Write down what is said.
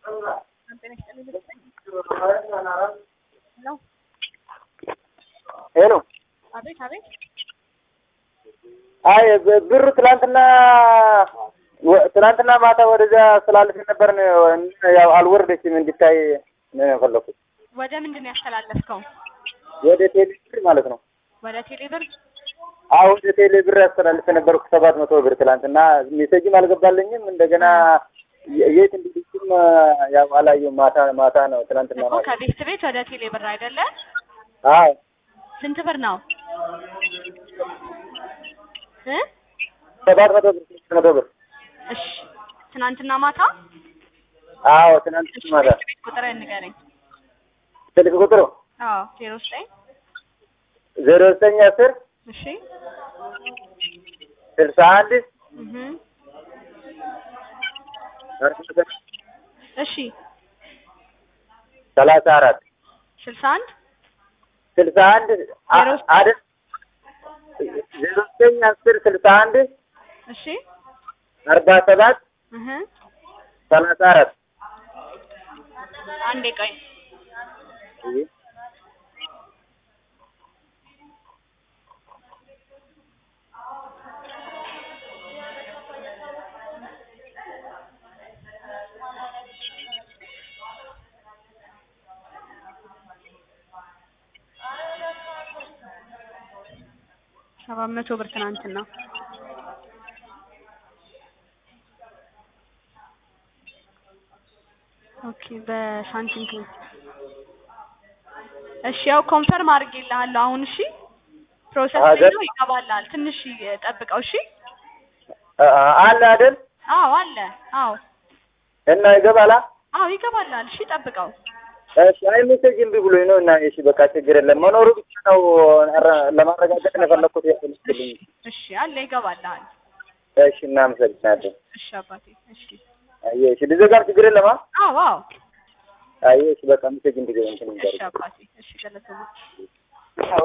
ሄሎ አቤት አቤት። አይ ብ- ብሩ ትላንትና ወ- ትላንትና ማታ ወደዚያ ስላልፍ ነበር ነው ያው አልወረደችም እንዲታይ ነው የፈለኩት ወደ ምንድን ነው ያስተላለፍከው? ወደ ቴሌ ብር ማለት ነው ወደ ቴሌብር? አሁን ወደ ቴሌ ብር ያስተላልፍ ነበርኩ ሰባት መቶ ብር ትላንትና ሜሴጅም አልገባልኝም እንደገና የ- የት እንዲልኩም ያው አላየሁም ማታ ማታ ነው ትላንትና እኮ ማታ ከቤት ቤት ወደ ቴሌብር አይደለ? አዎ ስንት ብር ነው እ? ሰባት መቶ ብር ስድስት መቶ ብር እሺ ትናንትና ማታ? አዎ ትናንት እሺ ማታ ቤት ቤት ቁጥር ንገረኝ። ስልክ ቁጥሩ አዎ ዜሮ ዘጠኝ ዜሮ ዘጠኝ አስር እሺ ስልሳ አንድ እህ እሺ ሰላሳ አራት ስልሳ አንድ ስልሳ አንድ ዜሮ ዘጠኝ አይደል ዜሮ ዘጠኝ አስር ስልሳ አንድ እሺ አርባ ሰባት እህ ሰላሳ አራት አንዴ ቆይ ሰባት መቶ ብር ትናንትና ኦኬ በሳንቲም ፔ እሺ ያው ኮንፈርም አድርጌልሃለሁ አሁን እሺ ፕሮሰስ ላይ አገር- ነው ይገባልሃል ትንሽ ጠብቀው እሺ አ- አለ አይደል አዎ አለ አዎ እና ይገባላ አዎ ይገባልሃል እሺ ጠብቀው እሺ አይ ሜሴጅ እምቢ ብሎኝ ነው እና እሺ በቃ ችግር የለም መኖሩ ብቻ ነው ኧረ ለማረጋገጥ ነው የፈለኩት እሺ ያልኩልኝ እሺ አለ ይገባልሃል እሺ እናመሰግናለን እሺ አባቴ እሺ አየህ እሺ ልዘጋም ችግር የለም አ አዎ አዎ አየህ እሺ በቃ ሜሴጅ እንዲገባ እንትን እሺ ይንገር አባቴ እሺ ገለሰማ